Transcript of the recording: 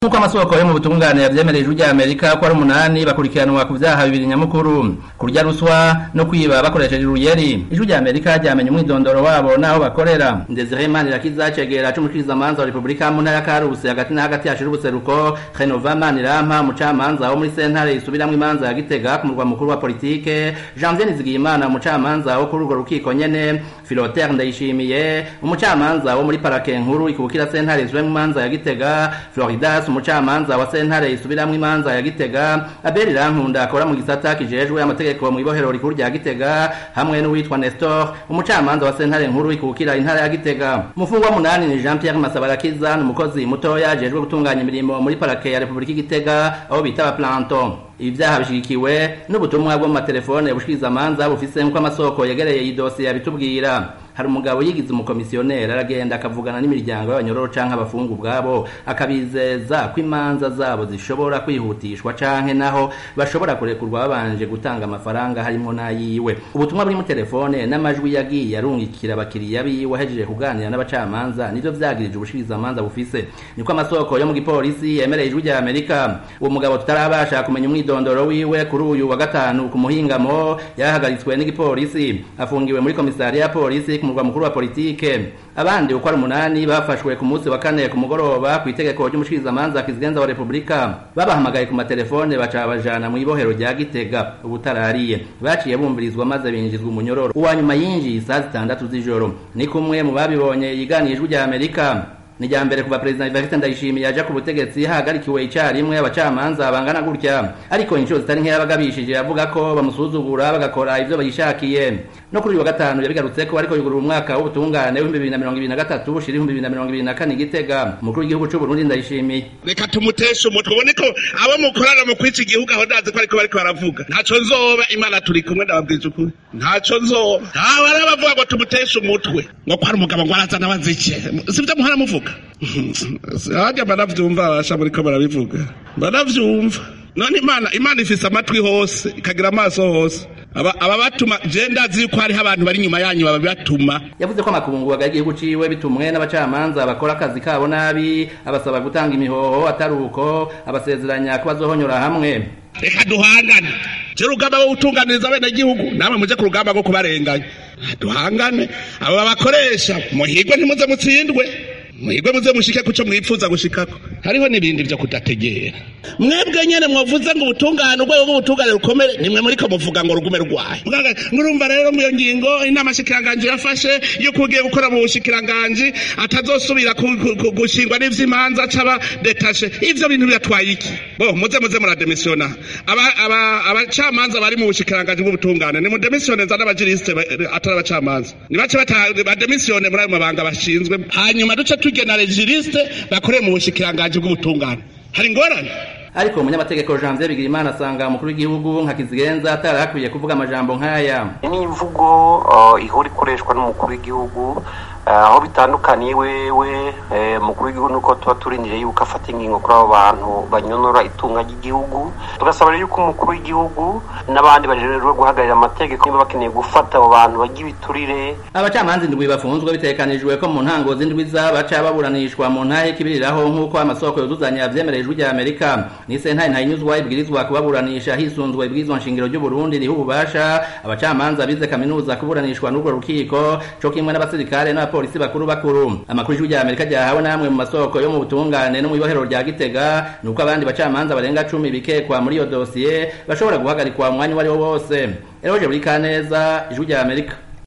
nk'uko amasoko yo mu butungane yavyemereye ijwi ry'amerika ko ari umunani bakurikiranwa ku vyaha bibiri nyamukuru kurya ruswa no kwiba bakoresheje uruyeri ijwi ry'amerika ryamenye umwidondoro wabo n'aho bakorera ndezire manirakiza cegera c'umushikirizamanza wa repubulika mu ntara ya karusi hagati na hagati hashira ubuseruko renova manirampa umucamanza wo muri sentare isubiramwo imanza ya gitega ku murwa mukuru wa politike janvier nizigiyimana umucamanza wo kuri urwo rukiko nyene filotere ndayishimiye umucamanza wo muri parake nkuru ikubukira sentare isubiramwo imanza ya gitega floridas umucamanza wa sentare isubiramwo imanza ya gitega abeli rankunda akora mu gisata kijejwe amategeko mu ibohero rikuru rya gitega hamwe n'uwitwa nestor umucamanza wa sentare nkuru ikubukira intara ya gitega umufungwa munani ni jean pierre masabarakiza ni umukozi mutoya ajejwe gutunganya imirimo muri parake ya repubulika igitega aho bita abaplanton ibi vyaha bishigikiwe n'ubutumwa bwo mu matelefone bushikirizamanza bufise nk'uko amasoko yegereye iyi dosiye yabitubwira hari umugabo yigize umukomisiyoneri aragenda akavugana n'imiryango y'abanyororo canke abafungu ubwabo akabizeza ko imanza zabo zishobora kwihutishwa canke naho bashobora kurekurwa babanje gutanga amafaranga harimwo n'ayiwe ubutumwa buri mu telefone n'amajwi yagiye arungikira abakiriya biwe ahejeje kuganira n'abacamanza nivyo vyagirije ubushikirizamanza bufise niko amasoko yo mu gipolisi yemereye ijwi rya amerika uwo mugabo tutarabasha kumenya umwidondoro wiwe kuri uyu wa gatanu ku muhingamo yahagaritswe n'igipolisi afungiwe muri komisariya ya polisi ku murwa mukuru wa politike abandi uko ari umunani bafashwe ku munsi wa kane ku mugoroba ku itegeko ry'umushikirizamanza kizigenza wa repubulika babahamagaye ku matelefone baca babajana mu ibohero rya gitega ubutarariye baciye bumvirizwa maze binjizwa umunyororo uwa nyuma yinjiye isaha zitandatu z'ijoro ni kumwe mu babibonye yiganiye ijwi rya amerika ni rya mbere kuva perezida Evariste Ndayishimiye aja ku butegetsi hahagarikiwe icarimwe abacamanza bangana gutya ariko inshuro zitari nkeya bagabishije avuga ko bamusuzugura bagakora ivyo bayishakiye no kuri uyu wa gatanu yabigarutse ko ariko yugurura umwaka w'ubutungane w'ibihumbi bibiri na mirongo ibiri na gatatu ushira ibihumbi bibiri na mirongo ibiri na kane gitega umukuru w'igihugu c'u Burundi Ndayishimiye reka tumuteshe umutwe ubone ko abo mukorana mu kwica igihugu aho ndazi ko ariko bariko baravuga ntaco nzoba imana turi kumwe ndababwije ukuri ntaco nzoba ntawe ari abavuga ngo tumuteshe umutwe ngo ko ari umugabo ngo arazana bazike sivyo muhora muvuga harya banavyumva abasha muriko barabivuga banavyumva none imana imana ifise amatwi hose ikagira amaso hose aba batuma je ndazi yuko hariho abantu bari inyuma yanyu babibatuma yavuze ko amakungu agaye igihugu ciwe bitumwe n'abacamanza bakora akazi kabo nabi abasaba gutanga imihoho atari uko abasezeranya ko bazohonyora hamwe reka duhangane je urugamba rwo gutunganiriza abenegihugu namwe muje ku rugamba rwo kubarenganya duhangane abo babakoresha muhigwe ntimuze mutsindwe mwigwe muze mushike kuco mwipfuza gushikako hariho n'ibindi vyo kudategera mwebwe nyene mwavuze ngo ubutungane urwego rw'ubutungane rukomere nimwe muriko muvuga ngo rugume rwaye ngurumva rero mu iyo ngingo inama shikiranganji yafashe yuko ugiye gukora mu bushikiranganji atazosubira gushingwa n'ivy'imanza caba detashe ivyo bintu biratwaye iki bo muze muze murademisiona abacamanza bari mu bushikiranganji bw'ubutungane ni mudemisione nza n'abajirisite atari abacamanza nibace bademisione muri ayo mabanga bashinzwe hanyuma duce tugena regiriste bakoreye mu bushikiranganji bw'ubutungane hari ingorane ariko umunyamategeko Janvier Bigirimana asanga umukuru w'igihugu nka Kizigenza atari akwiye kuvuga amajambo nk'aya ni imvugo ihora ikoreshwa n'umukuru w'igihugu aho bitandukaniye wewe umukuru w'igihugu nuko tuba turindiriye yuko afata ingingo kuri abo bantu banyonora itunga ry'igihugu tugasaba rero yuko umukuru w'igihugu n'abandi barererwa guhagararira amategeko niba bakeneye gufata abo bantu bagira ibiturire abacamanza indwi bafunzwe bitekanijwe ko mu ntango z'indwi baca baburanishwa mu ntahe kibiriraho nk'uko amasoko yuzuzanya yavyemereye ijwi rya amerika ni sentare ntayinyuzwa ibwirizwa kubaburanisha hisunzwe ibwirizwa nshingiro ry'uburundi riha ububasha abacamanza bize kaminuza kuburanishwa n'urwo rukiko co kimwe n'abasirikare n'abapolisi bakuru bakuru amakuru y'ijwi rya amerika ryahawe namwe mu masoko yo mu butungane no mu ibohero rya gitega ni uko abandi bacamanza barenga cumi bikekwa muri iyo dosiye bashobora guhagarikwa umwanya uwo ari wo wose eroje buri kaneza ijwi rya amerika